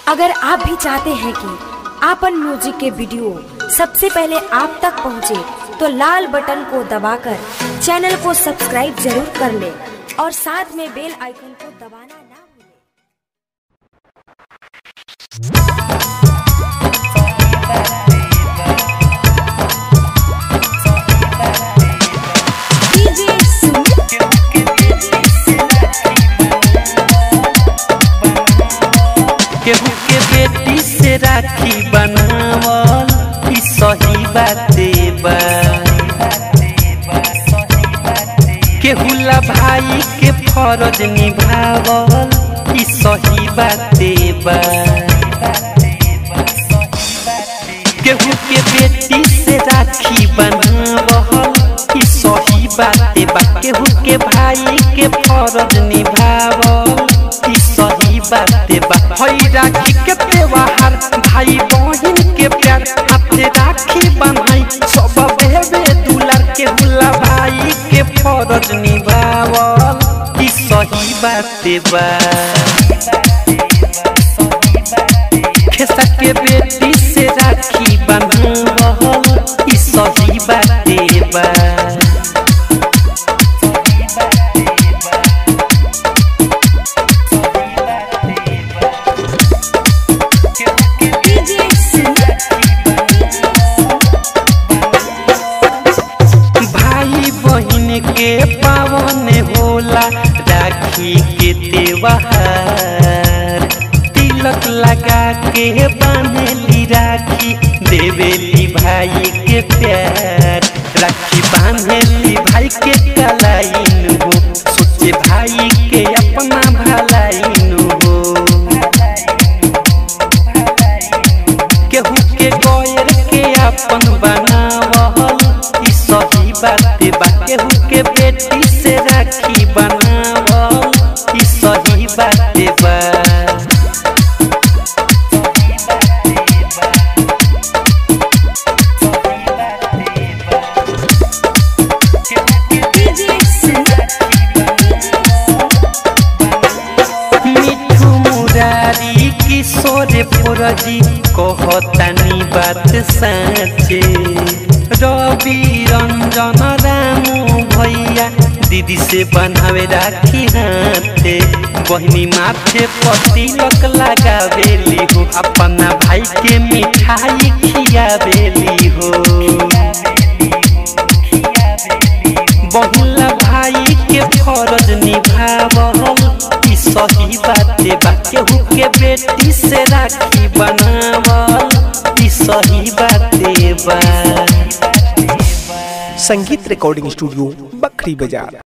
अगर आप भी चाहते हैं कि आपन म्यूजिक के वीडियो सबसे पहले आप तक पहुंचे, तो लाल बटन को दबाकर चैनल को सब्सक्राइब जरूर कर ले और साथ में बेल आइकन को दबाना ना भूलें। केहू के बेटी से राखी बनावल ई सही बाते बा केहू ला भाई के फर्ज निभावल ई सही बाते बा केहू के बेटी से राखी बनावल ई सही बाते बा केहू के भाई के फर्ज निभावल ई सही बाते बा हई राखी के त्योहार भाई बहन के प्यार हाथे राखी बनाई सब बेबे दुलार के हुला भाई के फर्ज निभावल ई सही बाते बा खेसा के बेटी से राखी बनावल ई सही बाते बा भाई बहन के पावन होला राखी के त्योहार तिलक लगा के बांधली राखी देवेली भाई के प्यार राखी बांधली भाई के कलाइन हो सोचे भाई के अपना भलाइन हो केहू के गौर के अपन बनावल ई सही बाते बा केहू के बेटी से राखी बनावल ई सही बाते बा मिठू मुरारी किशोर फुरजी कहतानी बात साँचे रवि रंजन रामू भैया दीदी से बनावे राखी हाथे बहनी माथे पतिलक लगावेली हो अपना भाई के मिठाई खियावेली हो बहुला भाई के फर्ज निभावल ई सही बाते बा केहू के बेटी से राखी बनावल ई सही बाते बा संगीत रिकॉर्डिंग स्टूडियो बखरी बाजार